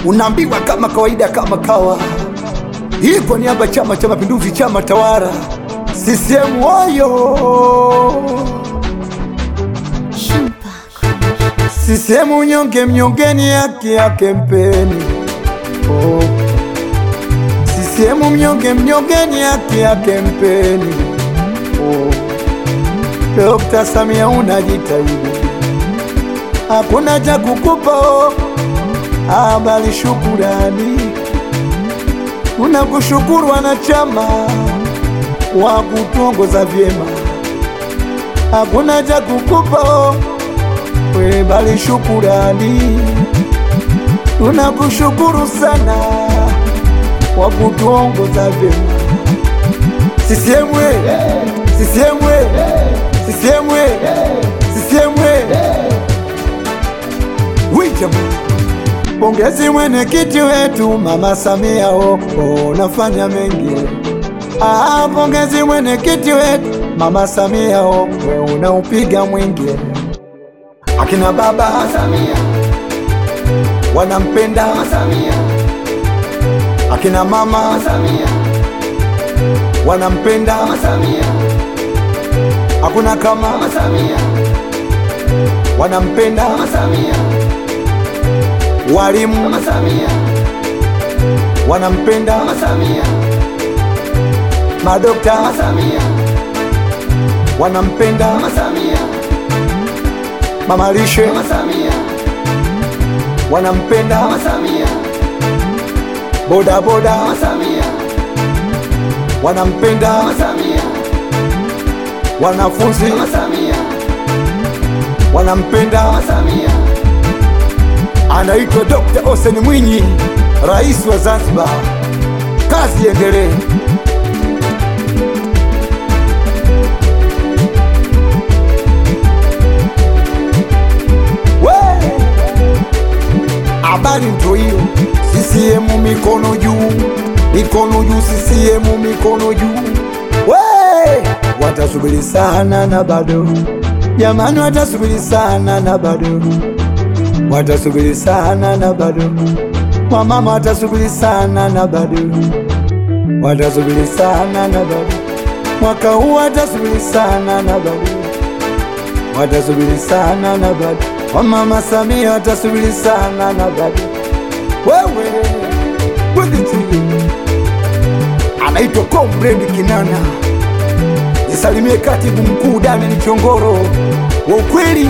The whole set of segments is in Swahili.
unaambiwa kama kawaida, kama kawa. Hii kwa niaba Chama cha Mapinduzi, chama tawala, CCM oyo! CCM unyonge, mnyongeni haki yake mpeni. Oh. CCM mnyonge, mnyongeni haki yake mpeni. Oh. Dokta Samia unajitahidi, hakuna cha kukupa oh, habari shukurani. Tunakushukuru wanachama wa kutuongoza vyema, hakuna cha kukupa oh, we bali shukurani. Tunakushukuru sana kwa kutuongoza vyema. CCM we, CCM we, CCM we, CCM we. Wijama. Pongezi mwenyekiti wetu Mama Samia oh, oh, nafanya mengi. Ah, pongezi mwenyekiti wetu Mama Samia oh, we unaupiga mwingi. Akina baba Samia, wanampenda, Samia, akina mama Samia, wanampenda, Samia, hakuna kama Samia, wanampenda, Samia, walimu Samia, wanampenda, Samia, madokta Samia, wanampenda, Samia, mama lishe Samia, wanampenda, Samia, boda boda Samia, wanampenda, Samia, wanafunzi Samia, wanampenda. Samia, Anaitwa Dr. Hussein Mwinyi, rais wa Zanzibar. Kazi iendelee. We! Habari ndio hiyo. CCM mikono juu, mikono juu, CCM mikono juu. We! Watasubiri sana na bado, jamani, watasubiri sana na bado watasubiri sana na bado, wamama watasubiri sana na bado, watasubiri sana na bado, mwaka huu watasubiri sana na bado, watasubiri sana na bado, wamama Samia watasubiri sana na bado. Wewe Bwegiti anaitwa Comrade Kinana, nisalimie katibu mkuu Daniel Chongoro wa ukweli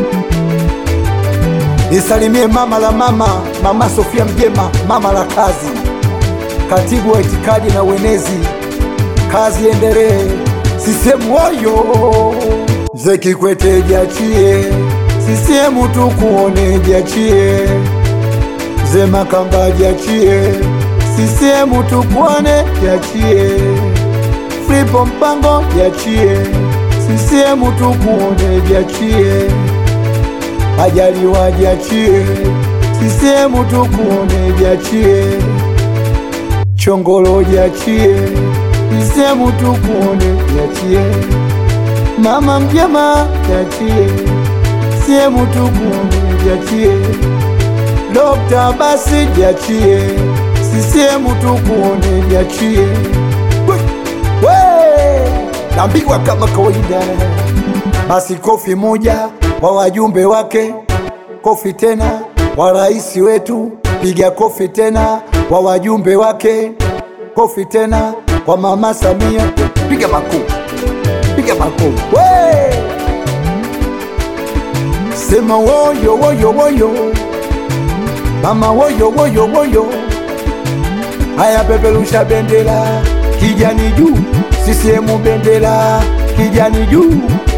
nisalimie mama la mama, mama Sofia Mjema, mama la kazi, katibu wa itikadi na uenezi. Kazi endelee, CCM oyo! Mzee Kikwete jiachie, CCM tukuone jiachie, mzee Makamba jiachie, CCM tukuone jiachie, Fripo Mpango jiachie, CCM tukuone jiachie Majaliwa jiachie, sisemu tukuone jiachie, Chongolo jiachie, sisemu tukuone jiachie, Mama Mjema jiachie, sisemu tukuone jiachie, Dokta Basi jiachie, sisemu tukuone jiachie. We, we, naambiwa kama kawaida basi kofi moja kwa wajumbe wake, kofi tena kwa rais wetu, piga kofi tena kwa wajumbe wake, kofi tena kwa mama Samia, piga makofi, piga makofi we sema woyo woyo woyo, mama woyo woyo woyo, haya peperusha bendera kijani juu, CCM bendera kijani juu